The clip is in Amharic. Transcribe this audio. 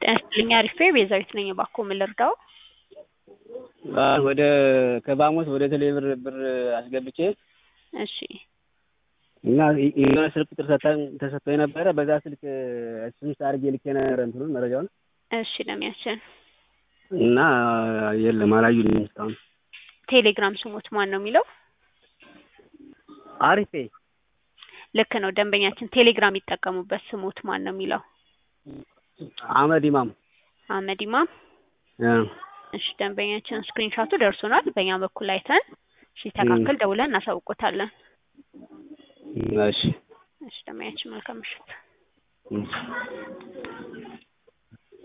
ጤና ይስጥልኝ አሪፌ ቤዛዊት ነኝ። እባክዎ ምን ልርዳዎ? ወደ ከባሞስ ወደ ቴሌብር ብር አስገብቼ እሺ እና የሆነ ስልክ ቁጥር ሰጥታኝ ተሰጥቶኝ ነበረ። በዛ ስልክ ስምስ አድርጌ ልኬ ነበረ እንትኑን መረጃውን እሺ ለሚያችን እና የለም አላዩልኝም እስካሁን። ቴሌግራም ስሞት ማን ነው የሚለው? አሪፌ ልክ ነው ደንበኛችን ቴሌግራም የሚጠቀሙበት ስሞት ማን ነው የሚለው? አህመድ ኢማም አህመድ ኢማም እ እሺ ደንበኛችን ስክሪንሻቱ ደርሶናል። በእኛ በኩል አይተን ሲስተካከል ደውለን እናሳውቆታለን። እሺ እሺ ደንበኛችን መልካም ምሽት። እሺ